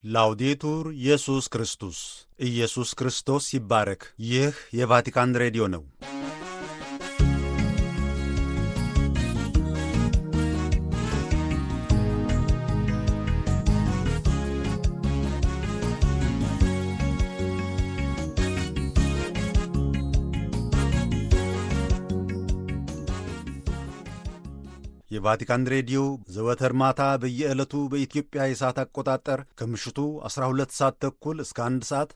ላውዴቱር ኢየሱስ ክርስቶስ ኢየሱስ ክርስቶስ ይባረክ። ይህ የቫቲካን ሬዲዮ ነው። የቫቲካን ሬዲዮ ዘወትር ማታ በየዕለቱ በኢትዮጵያ የሰዓት አቆጣጠር ከምሽቱ 12 ሰዓት ተኩል እስከ 1 ሰዓት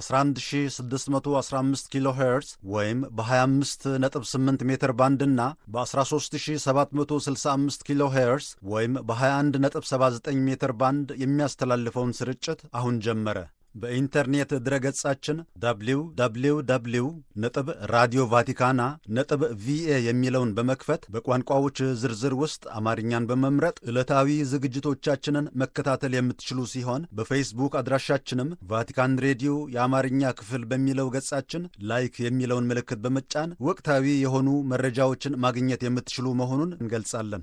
በ11615 ኪሎ ሄርዝ ወይም በ258 ሜትር ባንድ እና በ13765 ኪሎ ሄርዝ ወይም በ2179 ሜትር ባንድ የሚያስተላልፈውን ስርጭት አሁን ጀመረ። በኢንተርኔት ድረገጻችን www ነጥብ ራዲዮ ቫቲካና ነጥብ ቪኤ የሚለውን በመክፈት በቋንቋዎች ዝርዝር ውስጥ አማርኛን በመምረጥ ዕለታዊ ዝግጅቶቻችንን መከታተል የምትችሉ ሲሆን በፌስቡክ አድራሻችንም ቫቲካን ሬዲዮ የአማርኛ ክፍል በሚለው ገጻችን ላይክ የሚለውን ምልክት በመጫን ወቅታዊ የሆኑ መረጃዎችን ማግኘት የምትችሉ መሆኑን እንገልጻለን።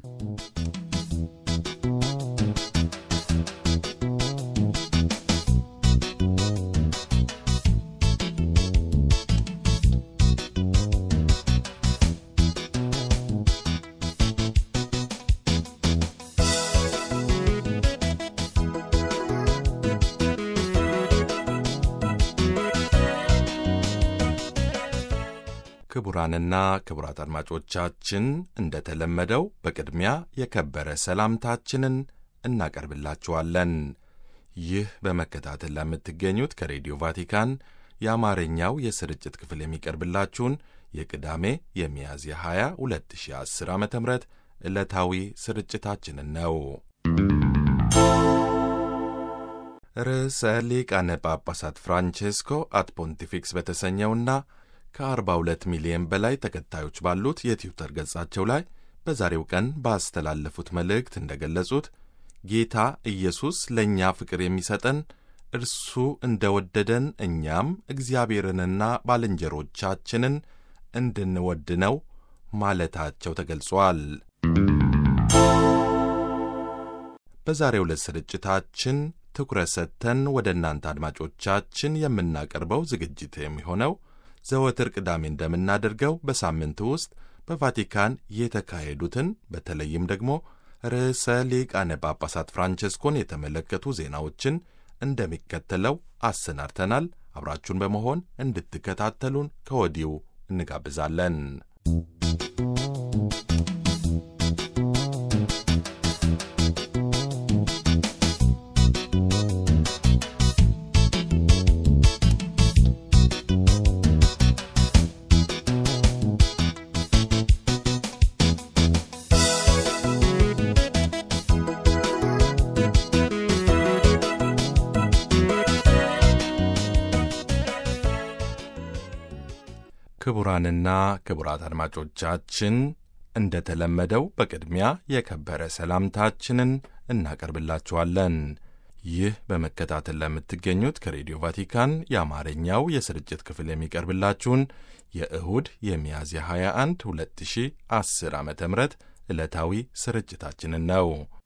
ክቡራንና ክቡራት አድማጮቻችን እንደተለመደው በቅድሚያ የከበረ ሰላምታችንን እናቀርብላችኋለን። ይህ በመከታተል ለምትገኙት ከሬዲዮ ቫቲካን የአማርኛው የስርጭት ክፍል የሚቀርብላችሁን የቅዳሜ የሚያዝያ 20 2010 ዓ ም ዕለታዊ ስርጭታችንን ነው። ርዕሰ ሊቃነ ጳጳሳት ፍራንቼስኮ አት ፖንቲፊክስ በተሰኘውና ከ42 ሚሊዮን በላይ ተከታዮች ባሉት የትዊተር ገጻቸው ላይ በዛሬው ቀን ባስተላለፉት መልእክት እንደገለጹት ጌታ ኢየሱስ ለእኛ ፍቅር የሚሰጠን እርሱ እንደ ወደደን እኛም እግዚአብሔርንና ባልንጀሮቻችንን እንድንወድ ነው ማለታቸው ተገልጿል። በዛሬው ዕለት ስርጭታችን ትኩረት ሰጥተን ወደ እናንተ አድማጮቻችን የምናቀርበው ዝግጅት የሚሆነው ዘወትር ቅዳሜ እንደምናደርገው በሳምንቱ ውስጥ በቫቲካን የተካሄዱትን በተለይም ደግሞ ርዕሰ ሊቃነ ጳጳሳት ፍራንቸስኮን የተመለከቱ ዜናዎችን እንደሚከተለው አሰናድተናል። አብራችሁን በመሆን እንድትከታተሉን ከወዲሁ እንጋብዛለን። ክቡራንና ክቡራት አድማጮቻችን እንደተለመደው በቅድሚያ የከበረ ሰላምታችንን እናቀርብላችኋለን። ይህ በመከታተል ለምትገኙት ከሬዲዮ ቫቲካን የአማርኛው የስርጭት ክፍል የሚቀርብላችሁን የእሁድ የሚያዝያ 21 2010 ዓ ም ዕለታዊ ስርጭታችንን ነው።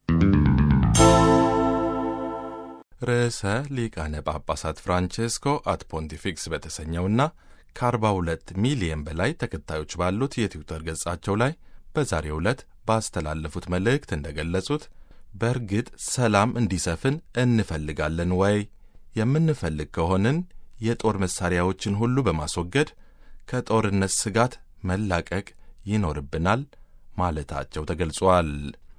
ርዕሰ ሊቃነ ጳጳሳት ፍራንቼስኮ አት ፖንቲፊክስ በተሰኘውና ከ42 ሚሊየን በላይ ተከታዮች ባሉት የትዊተር ገጻቸው ላይ በዛሬው ዕለት ባስተላለፉት መልእክት እንደገለጹት በእርግጥ ሰላም እንዲሰፍን እንፈልጋለን ወይ? የምንፈልግ ከሆንን የጦር መሣሪያዎችን ሁሉ በማስወገድ ከጦርነት ስጋት መላቀቅ ይኖርብናል ማለታቸው ተገልጿል።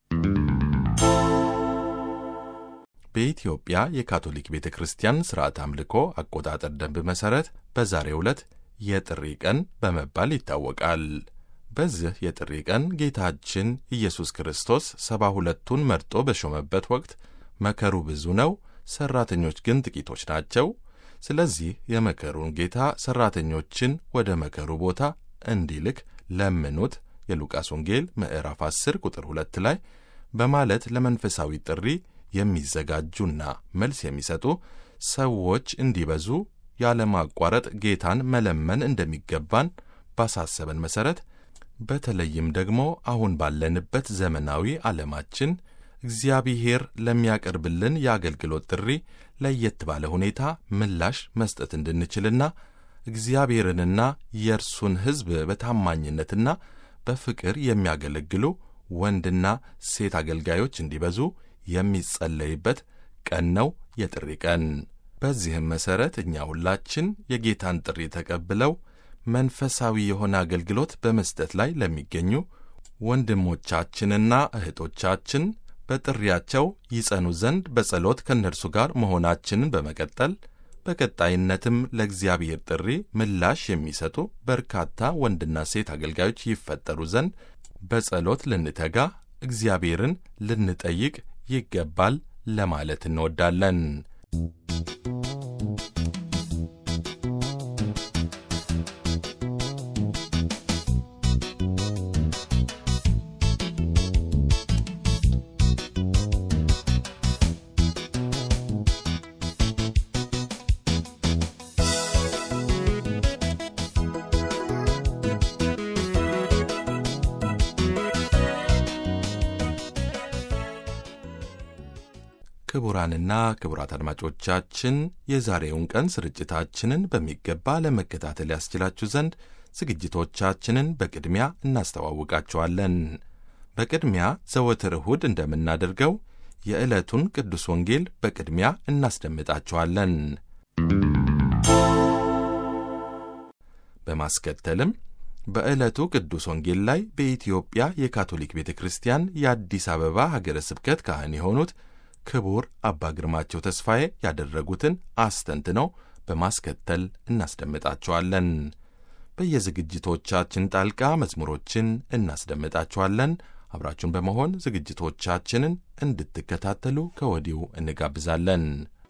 በኢትዮጵያ የካቶሊክ ቤተ ክርስቲያን ሥርዓት አምልኮ አቆጣጠር ደንብ መሠረት በዛሬው ዕለት የጥሪ ቀን በመባል ይታወቃል። በዚህ የጥሪ ቀን ጌታችን ኢየሱስ ክርስቶስ ሰባ ሁለቱን መርጦ በሾመበት ወቅት መከሩ ብዙ ነው፣ ሠራተኞች ግን ጥቂቶች ናቸው። ስለዚህ የመከሩን ጌታ ሠራተኞችን ወደ መከሩ ቦታ እንዲልክ ለምኑት የሉቃስ ወንጌል ምዕራፍ 10 ቁጥር 2 ላይ በማለት ለመንፈሳዊ ጥሪ የሚዘጋጁና መልስ የሚሰጡ ሰዎች እንዲበዙ ያለማቋረጥ ጌታን መለመን እንደሚገባን ባሳሰበን መሠረት በተለይም ደግሞ አሁን ባለንበት ዘመናዊ ዓለማችን እግዚአብሔር ለሚያቀርብልን የአገልግሎት ጥሪ ለየት ባለ ሁኔታ ምላሽ መስጠት እንድንችልና እግዚአብሔርንና የእርሱን ሕዝብ በታማኝነትና በፍቅር የሚያገለግሉ ወንድና ሴት አገልጋዮች እንዲበዙ የሚጸለይበት ቀን ነው የጥሪ ቀን። በዚህም መሠረት እኛ ሁላችን የጌታን ጥሪ ተቀብለው መንፈሳዊ የሆነ አገልግሎት በመስጠት ላይ ለሚገኙ ወንድሞቻችንና እህቶቻችን በጥሪያቸው ይጸኑ ዘንድ በጸሎት ከእነርሱ ጋር መሆናችንን በመቀጠል በቀጣይነትም ለእግዚአብሔር ጥሪ ምላሽ የሚሰጡ በርካታ ወንድና ሴት አገልጋዮች ይፈጠሩ ዘንድ በጸሎት ልንተጋ እግዚአብሔርን ልንጠይቅ ይገባል ለማለት እንወዳለን። ክቡራንና ክቡራት አድማጮቻችን የዛሬውን ቀን ስርጭታችንን በሚገባ ለመከታተል ያስችላችሁ ዘንድ ዝግጅቶቻችንን በቅድሚያ እናስተዋውቃችኋለን። በቅድሚያ ዘወትር እሁድ እንደምናደርገው የዕለቱን ቅዱስ ወንጌል በቅድሚያ እናስደምጣችኋለን። በማስከተልም በዕለቱ ቅዱስ ወንጌል ላይ በኢትዮጵያ የካቶሊክ ቤተ ክርስቲያን የአዲስ አበባ ሀገረ ስብከት ካህን የሆኑት ክቡር አባ ግርማቸው ተስፋዬ ያደረጉትን አስተንትነው በማስከተል እናስደምጣችኋለን። በየዝግጅቶቻችን ጣልቃ መዝሙሮችን እናስደምጣችኋለን። አብራችሁን በመሆን ዝግጅቶቻችንን እንድትከታተሉ ከወዲሁ እንጋብዛለን።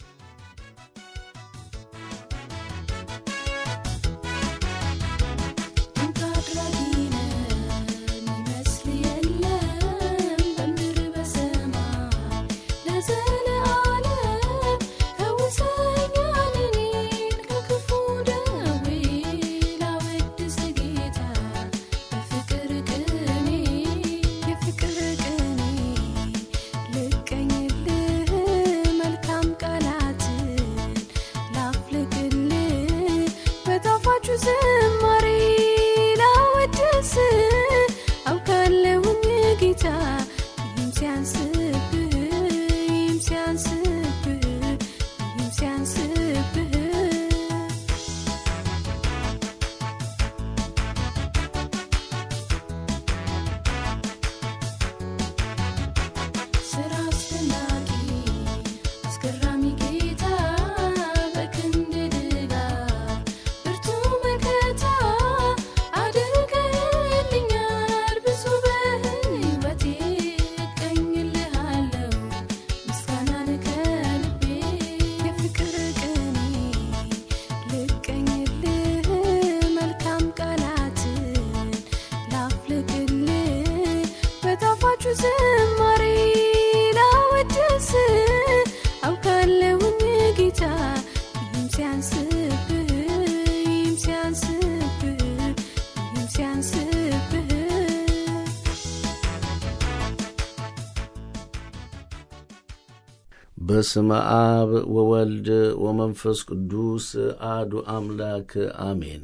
በስመ አብ ወወልድ ወመንፈስ ቅዱስ አሐዱ አምላክ አሜን።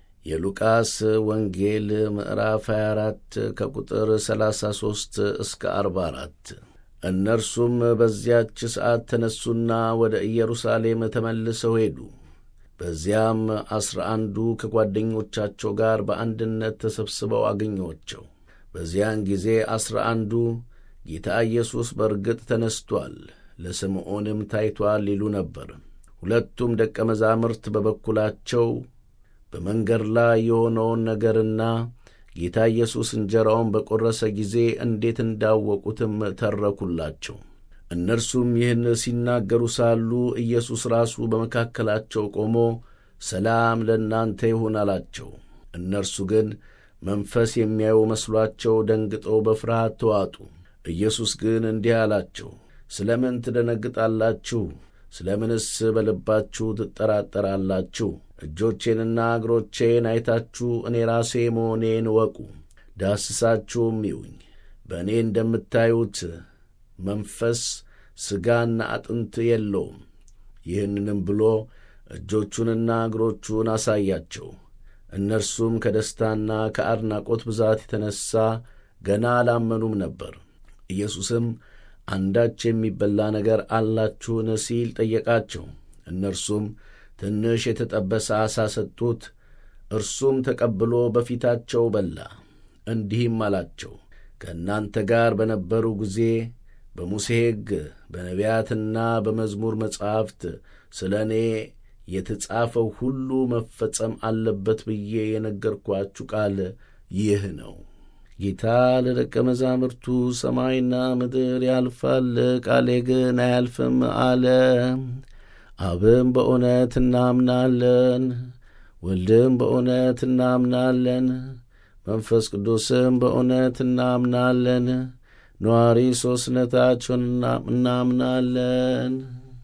የሉቃስ ወንጌል ምዕራፍ 24 ከቁጥር 33 እስከ 44። እነርሱም በዚያች ሰዓት ተነሱና ወደ ኢየሩሳሌም ተመልሰው ሄዱ። በዚያም ዐሥራ አንዱ ከጓደኞቻቸው ጋር በአንድነት ተሰብስበው አገኟቸው። በዚያን ጊዜ ዐሥራ አንዱ ጌታ ኢየሱስ በርግጥ ተነስቶአል ለስምዖንም ታይቶአል ይሉ ነበር። ሁለቱም ደቀ መዛሙርት በበኩላቸው በመንገድ ላይ የሆነውን ነገርና ጌታ ኢየሱስ እንጀራውን በቈረሰ ጊዜ እንዴት እንዳወቁትም ተረኩላቸው። እነርሱም ይህን ሲናገሩ ሳሉ ኢየሱስ ራሱ በመካከላቸው ቆሞ ሰላም ለእናንተ ይሁን አላቸው። እነርሱ ግን መንፈስ የሚያዩ መስሏቸው ደንግጠው በፍርሃት ተዋጡ። ኢየሱስ ግን እንዲህ አላቸው ስለ ምን ትደነግጣላችሁ? ስለ ምንስ በልባችሁ ትጠራጠራላችሁ? እጆቼንና እግሮቼን አይታችሁ እኔ ራሴ መሆኔን እወቁ። ዳስሳችሁም ይዩኝ። በእኔ እንደምታዩት መንፈስ ሥጋና አጥንት የለውም። ይህንንም ብሎ እጆቹንና እግሮቹን አሳያቸው። እነርሱም ከደስታና ከአድናቆት ብዛት የተነሣ ገና አላመኑም ነበር። ኢየሱስም አንዳች የሚበላ ነገር አላችሁን ሲል ጠየቃቸው። እነርሱም ትንሽ የተጠበሰ ዓሣ ሰጡት። እርሱም ተቀብሎ በፊታቸው በላ። እንዲህም አላቸው፣ ከእናንተ ጋር በነበሩ ጊዜ በሙሴ ሕግ በነቢያትና በመዝሙር መጻሕፍት ስለ እኔ የተጻፈው ሁሉ መፈጸም አለበት ብዬ የነገርኳችሁ ቃል ይህ ነው። ጌታ ለደቀ መዛሙርቱ ሰማይና ምድር ያልፋል፣ ቃሌ ግን አያልፍም አለ። አብም በእውነት እናምናለን፣ ወልድም በእውነት እናምናለን፣ መንፈስ ቅዱስም በእውነት እናምናለን፣ ነዋሪ ሦስትነታቸውን እናምናለን።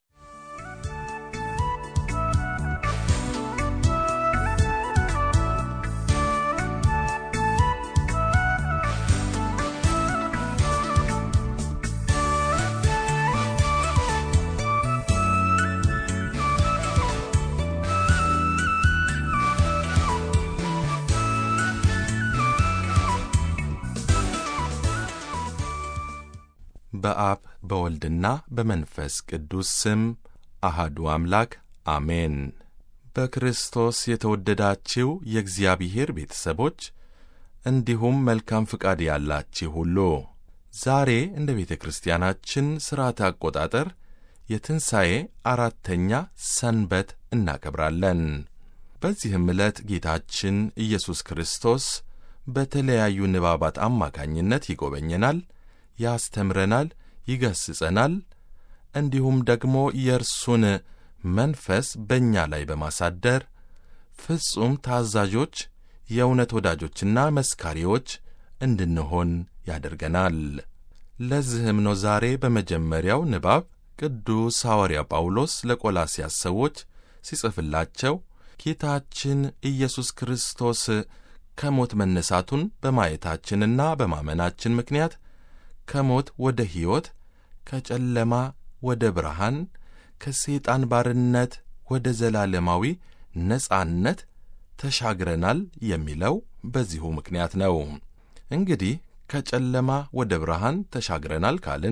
በአብ በወልድና በመንፈስ ቅዱስ ስም አሃዱ አምላክ አሜን። በክርስቶስ የተወደዳችው የእግዚአብሔር ቤተሰቦች እንዲሁም መልካም ፍቃድ ያላችሁ ሁሉ ዛሬ እንደ ቤተ ክርስቲያናችን ሥርዓተ አቆጣጠር የትንሣኤ አራተኛ ሰንበት እናከብራለን። በዚህም ዕለት ጌታችን ኢየሱስ ክርስቶስ በተለያዩ ንባባት አማካኝነት ይጎበኘናል ያስተምረናል፣ ይገስጸናል። እንዲሁም ደግሞ የእርሱን መንፈስ በእኛ ላይ በማሳደር ፍጹም ታዛዦች፣ የእውነት ወዳጆችና መስካሪዎች እንድንሆን ያደርገናል። ለዚህም ነው ዛሬ በመጀመሪያው ንባብ ቅዱስ ሐዋርያ ጳውሎስ ለቆላስያስ ሰዎች ሲጽፍላቸው ጌታችን ኢየሱስ ክርስቶስ ከሞት መነሳቱን በማየታችንና በማመናችን ምክንያት ከሞት ወደ ሕይወት፣ ከጨለማ ወደ ብርሃን፣ ከሰይጣን ባርነት ወደ ዘላለማዊ ነጻነት ተሻግረናል የሚለው በዚሁ ምክንያት ነው። እንግዲህ ከጨለማ ወደ ብርሃን ተሻግረናል ካልን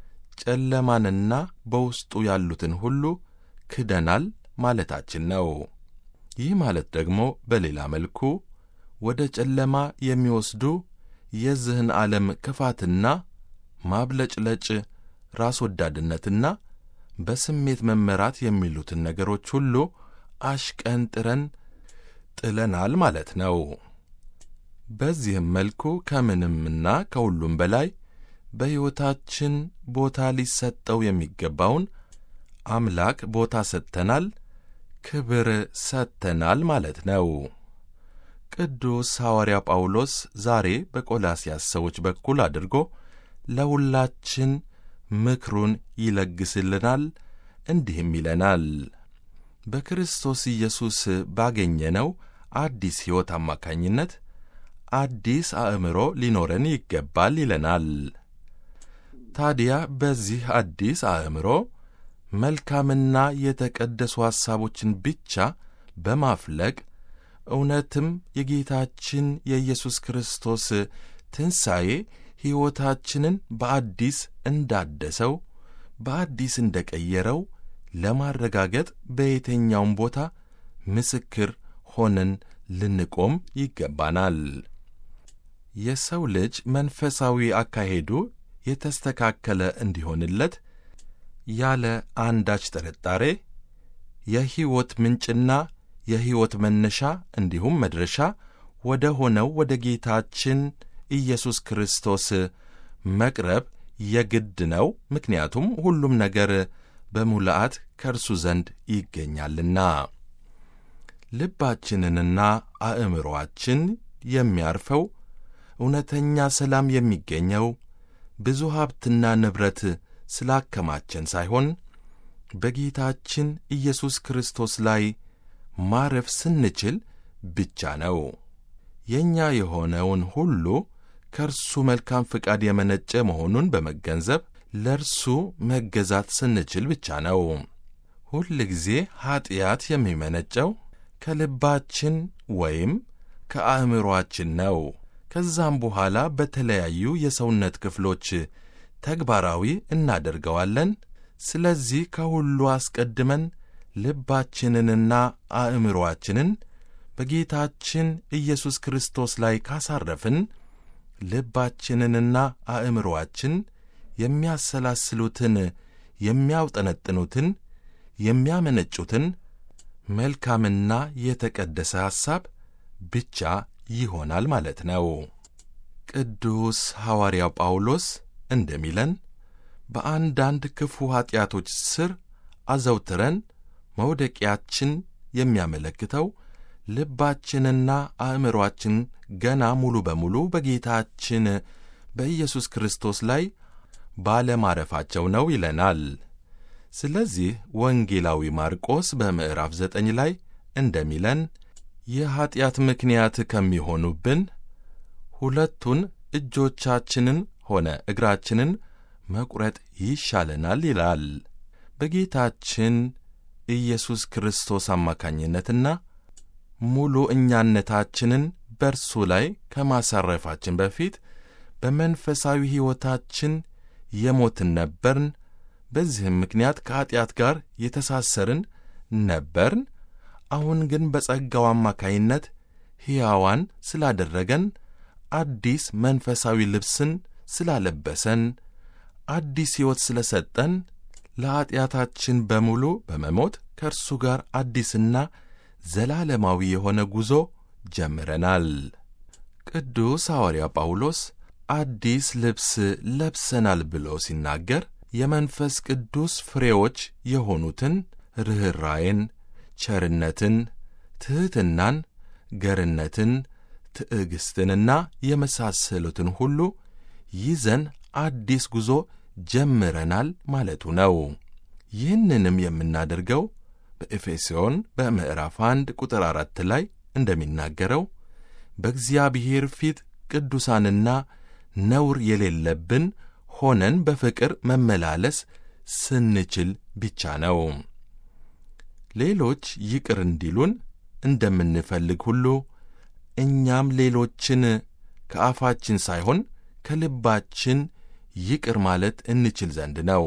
ጨለማንና በውስጡ ያሉትን ሁሉ ክደናል ማለታችን ነው። ይህ ማለት ደግሞ በሌላ መልኩ ወደ ጨለማ የሚወስዱ የዚህን ዓለም ክፋትና ማብለጭለጭ፣ ራስ ወዳድነትና በስሜት መመራት የሚሉትን ነገሮች ሁሉ አሽቀንጥረን ጥለናል ማለት ነው። በዚህም መልኩ ከምንምና ከሁሉም በላይ በሕይወታችን ቦታ ሊሰጠው የሚገባውን አምላክ ቦታ ሰጥተናል፣ ክብር ሰጥተናል ማለት ነው። ቅዱስ ሐዋርያ ጳውሎስ ዛሬ በቆላስያስ ሰዎች በኩል አድርጎ ለሁላችን ምክሩን ይለግስልናል። እንዲህም ይለናል። በክርስቶስ ኢየሱስ ባገኘነው አዲስ ሕይወት አማካኝነት አዲስ አእምሮ ሊኖረን ይገባል ይለናል። ታዲያ በዚህ አዲስ አእምሮ መልካምና የተቀደሱ ሐሳቦችን ብቻ በማፍለቅ እውነትም የጌታችን የኢየሱስ ክርስቶስ ትንሣኤ ሕይወታችንን በአዲስ እንዳደሰው በአዲስ እንደ ቀየረው ለማረጋገጥ በየትኛውም ቦታ ምስክር ሆነን ልንቆም ይገባናል። የሰው ልጅ መንፈሳዊ አካሄዱ የተስተካከለ እንዲሆንለት ያለ አንዳች ጥርጣሬ የሕይወት ምንጭና የሕይወት መነሻ እንዲሁም መድረሻ ወደ ሆነው ወደ ጌታችን ኢየሱስ ክርስቶስ መቅረብ የግድ ነው። ምክንያቱም ሁሉም ነገር በሙላአት ከእርሱ ዘንድ ይገኛልና። ልባችንንና አእምሮአችን የሚያርፈው እውነተኛ ሰላም የሚገኘው ብዙ ሀብትና ንብረት ስላከማቸን ሳይሆን በጌታችን ኢየሱስ ክርስቶስ ላይ ማረፍ ስንችል ብቻ ነው። የእኛ የሆነውን ሁሉ ከእርሱ መልካም ፍቃድ የመነጨ መሆኑን በመገንዘብ ለእርሱ መገዛት ስንችል ብቻ ነው። ሁል ጊዜ ኀጢአት የሚመነጨው ከልባችን ወይም ከአእምሮአችን ነው። ከዛም በኋላ በተለያዩ የሰውነት ክፍሎች ተግባራዊ እናደርገዋለን። ስለዚህ ከሁሉ አስቀድመን ልባችንንና አእምሮአችንን በጌታችን ኢየሱስ ክርስቶስ ላይ ካሳረፍን ልባችንንና አእምሮአችን የሚያሰላስሉትን፣ የሚያውጠነጥኑትን፣ የሚያመነጩትን መልካምና የተቀደሰ ሐሳብ ብቻ ይሆናል ማለት ነው። ቅዱስ ሐዋርያው ጳውሎስ እንደሚለን በአንዳንድ ክፉ ኀጢአቶች ስር አዘውትረን መውደቂያችን የሚያመለክተው ልባችንና አእምሮአችን ገና ሙሉ በሙሉ በጌታችን በኢየሱስ ክርስቶስ ላይ ባለማረፋቸው ነው ይለናል። ስለዚህ ወንጌላዊ ማርቆስ በምዕራፍ ዘጠኝ ላይ እንደሚለን የኀጢአት ምክንያት ከሚሆኑብን ሁለቱን እጆቻችንን ሆነ እግራችንን መቁረጥ ይሻለናል ይላል። በጌታችን ኢየሱስ ክርስቶስ አማካኝነትና ሙሉ እኛነታችንን በርሱ ላይ ከማሳረፋችን በፊት በመንፈሳዊ ሕይወታችን የሞትን ነበርን። በዚህም ምክንያት ከኀጢአት ጋር የተሳሰርን ነበርን። አሁን ግን በጸጋው አማካይነት ሕያዋን ስላደረገን አዲስ መንፈሳዊ ልብስን ስላለበሰን አዲስ ሕይወት ስለ ሰጠን ለኀጢአታችን በሙሉ በመሞት ከእርሱ ጋር አዲስና ዘላለማዊ የሆነ ጉዞ ጀምረናል። ቅዱስ ሐዋርያ ጳውሎስ አዲስ ልብስ ለብሰናል ብሎ ሲናገር የመንፈስ ቅዱስ ፍሬዎች የሆኑትን ርኅራዬን፣ ቸርነትን፣ ትሕትናን፣ ገርነትን፣ ትዕግሥትንና የመሳሰሉትን ሁሉ ይዘን አዲስ ጉዞ ጀምረናል ማለቱ ነው። ይህንንም የምናደርገው በኤፌሶን በምዕራፍ አንድ ቁጥር አራት ላይ እንደሚናገረው በእግዚአብሔር ፊት ቅዱሳንና ነውር የሌለብን ሆነን በፍቅር መመላለስ ስንችል ብቻ ነው። ሌሎች ይቅር እንዲሉን እንደምንፈልግ ሁሉ እኛም ሌሎችን ከአፋችን ሳይሆን ከልባችን ይቅር ማለት እንችል ዘንድ ነው።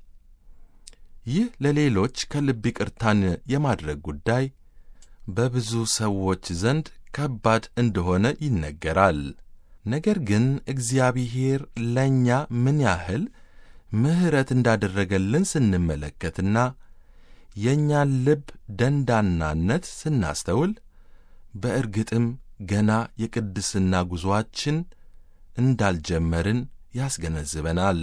ይህ ለሌሎች ከልብ ይቅርታን የማድረግ ጉዳይ በብዙ ሰዎች ዘንድ ከባድ እንደሆነ ይነገራል። ነገር ግን እግዚአብሔር ለእኛ ምን ያህል ምሕረት እንዳደረገልን ስንመለከትና የእኛን ልብ ደንዳናነት ስናስተውል በእርግጥም ገና የቅድስና ጉዞአችን እንዳልጀመርን ያስገነዝበናል።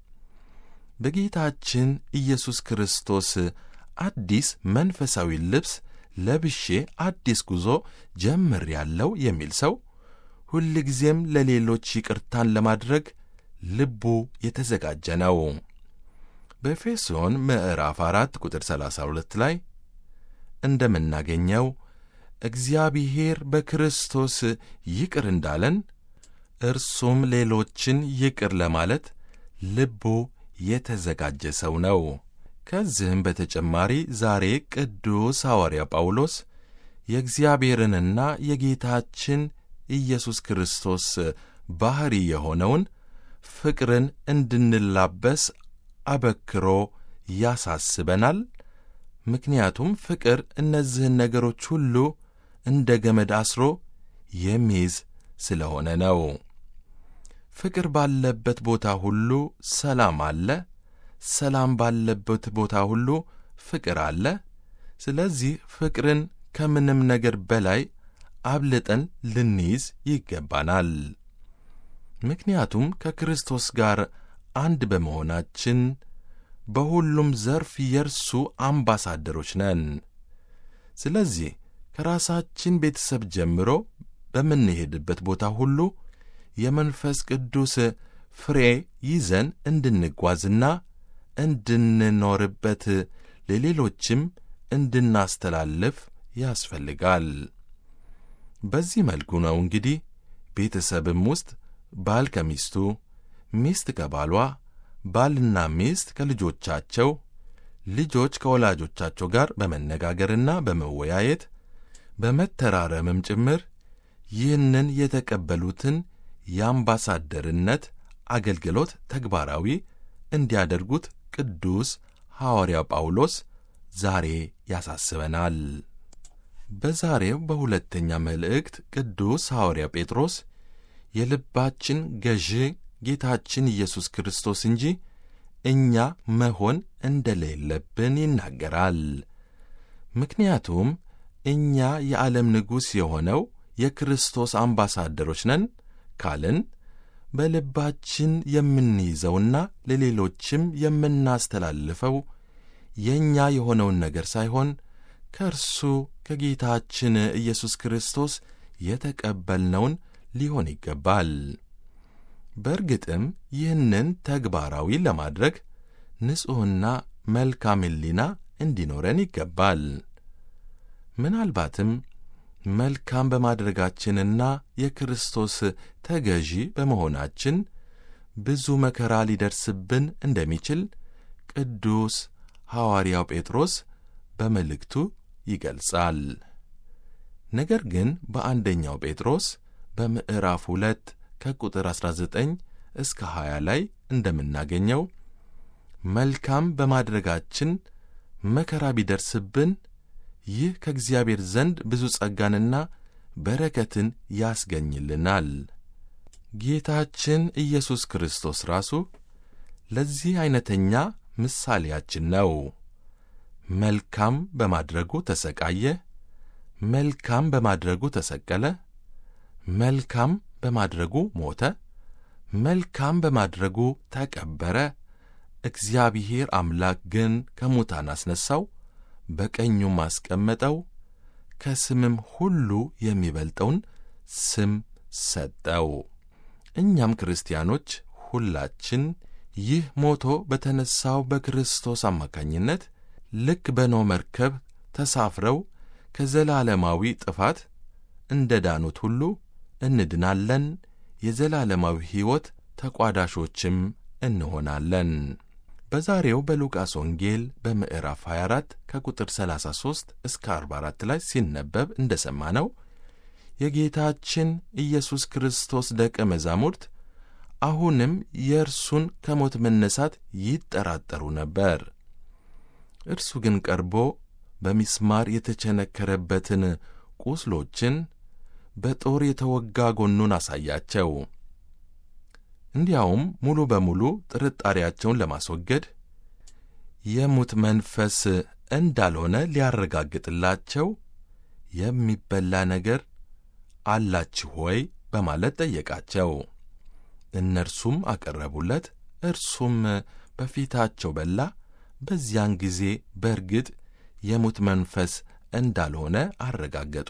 በጌታችን ኢየሱስ ክርስቶስ አዲስ መንፈሳዊ ልብስ ለብሼ አዲስ ጉዞ ጀምር ያለው የሚል ሰው ሁልጊዜም ለሌሎች ይቅርታን ለማድረግ ልቡ የተዘጋጀ ነው። በኤፌሶን ምዕራፍ አራት ቁጥር 32 ላይ እንደምናገኘው እግዚአብሔር በክርስቶስ ይቅር እንዳለን እርሱም ሌሎችን ይቅር ለማለት ልቡ የተዘጋጀ ሰው ነው። ከዚህም በተጨማሪ ዛሬ ቅዱስ ሐዋርያ ጳውሎስ የእግዚአብሔርንና የጌታችን ኢየሱስ ክርስቶስ ባሕሪ የሆነውን ፍቅርን እንድንላበስ አበክሮ ያሳስበናል። ምክንያቱም ፍቅር እነዚህን ነገሮች ሁሉ እንደ ገመድ አስሮ የሚይዝ ስለሆነ ነው። ፍቅር ባለበት ቦታ ሁሉ ሰላም አለ። ሰላም ባለበት ቦታ ሁሉ ፍቅር አለ። ስለዚህ ፍቅርን ከምንም ነገር በላይ አብልጠን ልንይዝ ይገባናል። ምክንያቱም ከክርስቶስ ጋር አንድ በመሆናችን በሁሉም ዘርፍ የእርሱ አምባሳደሮች ነን። ስለዚህ ከራሳችን ቤተሰብ ጀምሮ በምንሄድበት ቦታ ሁሉ የመንፈስ ቅዱስ ፍሬ ይዘን እንድንጓዝና እንድንኖርበት ለሌሎችም እንድናስተላልፍ ያስፈልጋል። በዚህ መልኩ ነው እንግዲህ ቤተሰብም ውስጥ ባል ከሚስቱ፣ ሚስት ከባሏ፣ ባልና ሚስት ከልጆቻቸው፣ ልጆች ከወላጆቻቸው ጋር በመነጋገርና በመወያየት በመተራረምም ጭምር ይህንን የተቀበሉትን የአምባሳደርነት አገልግሎት ተግባራዊ እንዲያደርጉት ቅዱስ ሐዋርያው ጳውሎስ ዛሬ ያሳስበናል። በዛሬው በሁለተኛ መልእክት ቅዱስ ሐዋርያ ጴጥሮስ የልባችን ገዢ ጌታችን ኢየሱስ ክርስቶስ እንጂ እኛ መሆን እንደሌለብን ይናገራል። ምክንያቱም እኛ የዓለም ንጉሥ የሆነው የክርስቶስ አምባሳደሮች ነን ካልን በልባችን የምንይዘውና ለሌሎችም የምናስተላልፈው የእኛ የሆነውን ነገር ሳይሆን ከእርሱ ከጌታችን ኢየሱስ ክርስቶስ የተቀበልነውን ሊሆን ይገባል። በእርግጥም ይህንን ተግባራዊ ለማድረግ ንጹሕና መልካም ሕሊና እንዲኖረን ይገባል። ምናልባትም መልካም በማድረጋችንና የክርስቶስ ተገዢ በመሆናችን ብዙ መከራ ሊደርስብን እንደሚችል ቅዱስ ሐዋርያው ጴጥሮስ በመልእክቱ ይገልጻል። ነገር ግን በአንደኛው ጴጥሮስ በምዕራፍ ሁለት ከቁጥር 19 እስከ 20 ላይ እንደምናገኘው መልካም በማድረጋችን መከራ ቢደርስብን ይህ ከእግዚአብሔር ዘንድ ብዙ ጸጋንና በረከትን ያስገኝልናል። ጌታችን ኢየሱስ ክርስቶስ ራሱ ለዚህ ዐይነተኛ ምሳሌያችን ነው። መልካም በማድረጉ ተሰቃየ፣ መልካም በማድረጉ ተሰቀለ፣ መልካም በማድረጉ ሞተ፣ መልካም በማድረጉ ተቀበረ። እግዚአብሔር አምላክ ግን ከሙታን አስነሣው፣ በቀኙም አስቀመጠው፣ ከስምም ሁሉ የሚበልጠውን ስም ሰጠው። እኛም ክርስቲያኖች ሁላችን ይህ ሞቶ በተነሣው በክርስቶስ አማካኝነት ልክ በኖኅ መርከብ ተሳፍረው ከዘላለማዊ ጥፋት እንደ ዳኑት ሁሉ እንድናለን፣ የዘላለማዊ ሕይወት ተቋዳሾችም እንሆናለን። በዛሬው በሉቃስ ወንጌል በምዕራፍ 24 ከቁጥር 33 እስከ 44 ላይ ሲነበብ እንደ ሰማነው የጌታችን ኢየሱስ ክርስቶስ ደቀ መዛሙርት አሁንም የእርሱን ከሞት መነሳት ይጠራጠሩ ነበር። እርሱ ግን ቀርቦ በሚስማር የተቸነከረበትን ቁስሎችን በጦር የተወጋ ጎኑን አሳያቸው። እንዲያውም ሙሉ በሙሉ ጥርጣሬያቸውን ለማስወገድ የሙት መንፈስ እንዳልሆነ ሊያረጋግጥላቸው የሚበላ ነገር አላችሁ ሆይ በማለት ጠየቃቸው። እነርሱም አቀረቡለት። እርሱም በፊታቸው በላ። በዚያን ጊዜ በእርግጥ የሙት መንፈስ እንዳልሆነ አረጋገጡ።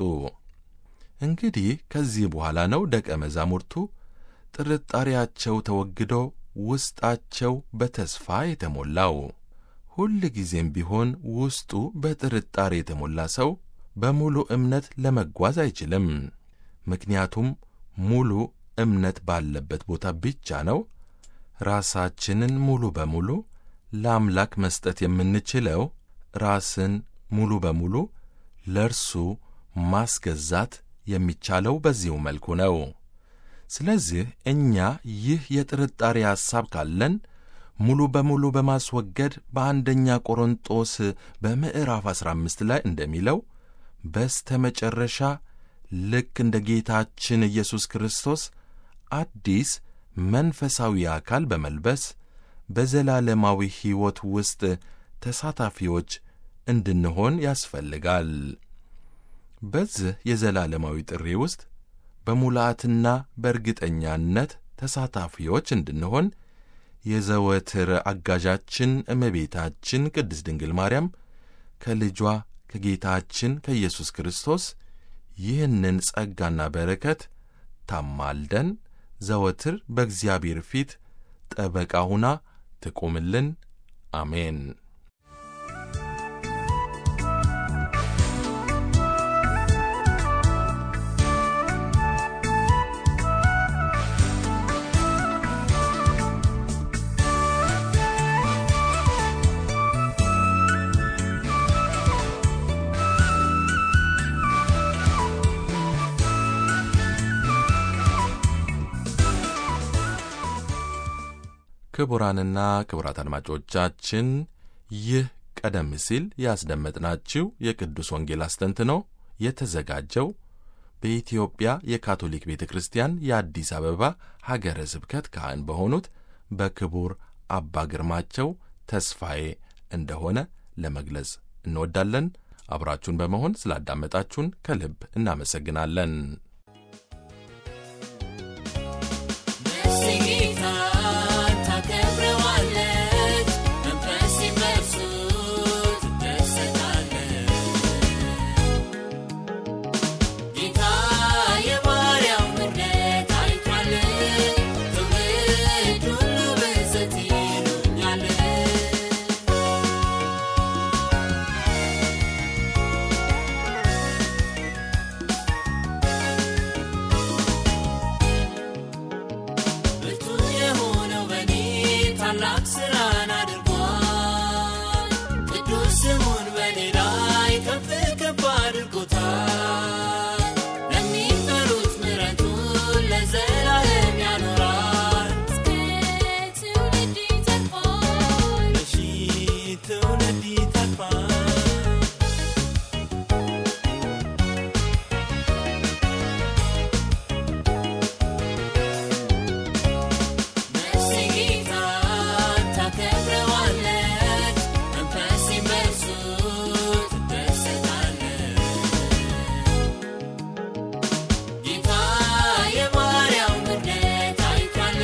እንግዲህ ከዚህ በኋላ ነው ደቀ መዛሙርቱ ጥርጣሬያቸው ተወግዶ ውስጣቸው በተስፋ የተሞላው። ሁል ጊዜም ቢሆን ውስጡ በጥርጣሬ የተሞላ ሰው በሙሉ እምነት ለመጓዝ አይችልም። ምክንያቱም ሙሉ እምነት ባለበት ቦታ ብቻ ነው ራሳችንን ሙሉ በሙሉ ለአምላክ መስጠት የምንችለው። ራስን ሙሉ በሙሉ ለእርሱ ማስገዛት የሚቻለው በዚሁ መልኩ ነው። ስለዚህ እኛ ይህ የጥርጣሬ ሐሳብ ካለን ሙሉ በሙሉ በማስወገድ በአንደኛ ቆሮንጦስ በምዕራፍ 15 ላይ እንደሚለው በስተ መጨረሻ ልክ እንደ ጌታችን ኢየሱስ ክርስቶስ አዲስ መንፈሳዊ አካል በመልበስ በዘላለማዊ ሕይወት ውስጥ ተሳታፊዎች እንድንሆን ያስፈልጋል። በዚህ የዘላለማዊ ጥሪ ውስጥ በሙላትና በእርግጠኛነት ተሳታፊዎች እንድንሆን የዘወትር አጋዣችን እመቤታችን ቅድስት ድንግል ማርያም ከልጇ ከጌታችን ከኢየሱስ ክርስቶስ ይህንን ጸጋና በረከት ታማልደን ዘወትር በእግዚአብሔር ፊት ጠበቃ ሁና ትቁምልን። አሜን። ክቡራንና ክቡራት አድማጮቻችን ይህ ቀደም ሲል ያስደመጥናችሁ የቅዱስ ወንጌል አስተንትኖ የተዘጋጀው በኢትዮጵያ የካቶሊክ ቤተ ክርስቲያን የአዲስ አበባ ሀገረ ስብከት ካህን በሆኑት በክቡር አባ ግርማቸው ተስፋዬ እንደሆነ ለመግለጽ እንወዳለን። አብራችሁን በመሆን ስላዳመጣችሁን ከልብ እናመሰግናለን። ጌታን ታከብረዋለች፣ መንፈስ በእርሱ ትደሰታለች። ጌታ የባሪያው ምሕረት አይቷል፣ ትውልድ ሁሉ ብፅዕት ይሉኛል። ብርቱ የሆነው በኔ ታላቅ ሥራን አድርጓል። ቅዱስ ስሙን በኔ ላይ ከፍ ከፍ አድርጎታል። ለሚፈሩት ምሕረቱን ለዘላለም ያኖራል። እስከ ትውልድ ይተርፋል። ለሺህ ትውልድ ይተርፋል። ነፍሴ ጌታን ታከብረዋለች፣ መንፈሴም በእርሱ ትደሰታለች። ጌታ የባሪያው ምሕረት አይቷል፣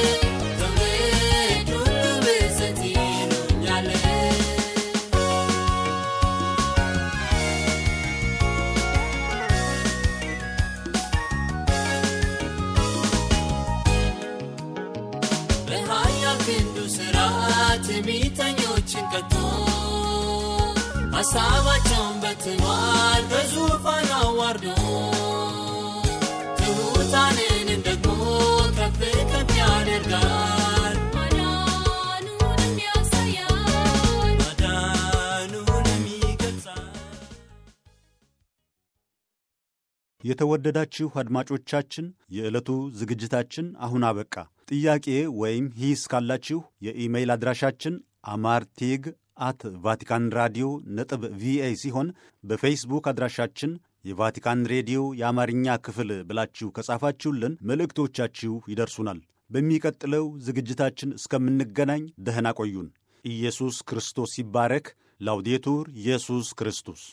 ትውልድ ሁሉ ብፅዕት ይሉኛል። በኃያል ክንዱ ሥራ ትዕቢተኞችን ቀጥቶ ሐሳባቸውን በትኗል በዙፋን አዋርዶ ትሑታንን ደግሞ ከፍ ከፍ ያደርጋል ማዳኑንም ያሳያል ማዳኑንም ይገልጻል የተወደዳችሁ አድማጮቻችን የዕለቱ ዝግጅታችን አሁን አበቃ። ጥያቄ ወይም ሂስ ካላችሁ የኢሜይል አድራሻችን አማርቲግ አት ቫቲካን ራዲዮ ነጥብ ቪኦኤ ሲሆን በፌስቡክ አድራሻችን የቫቲካን ሬዲዮ የአማርኛ ክፍል ብላችሁ ከጻፋችሁልን መልእክቶቻችሁ ይደርሱናል። በሚቀጥለው ዝግጅታችን እስከምንገናኝ ደህና ቆዩን። ኢየሱስ ክርስቶስ ይባረክ። ላውዴቱር ኢየሱስ ክርስቶስ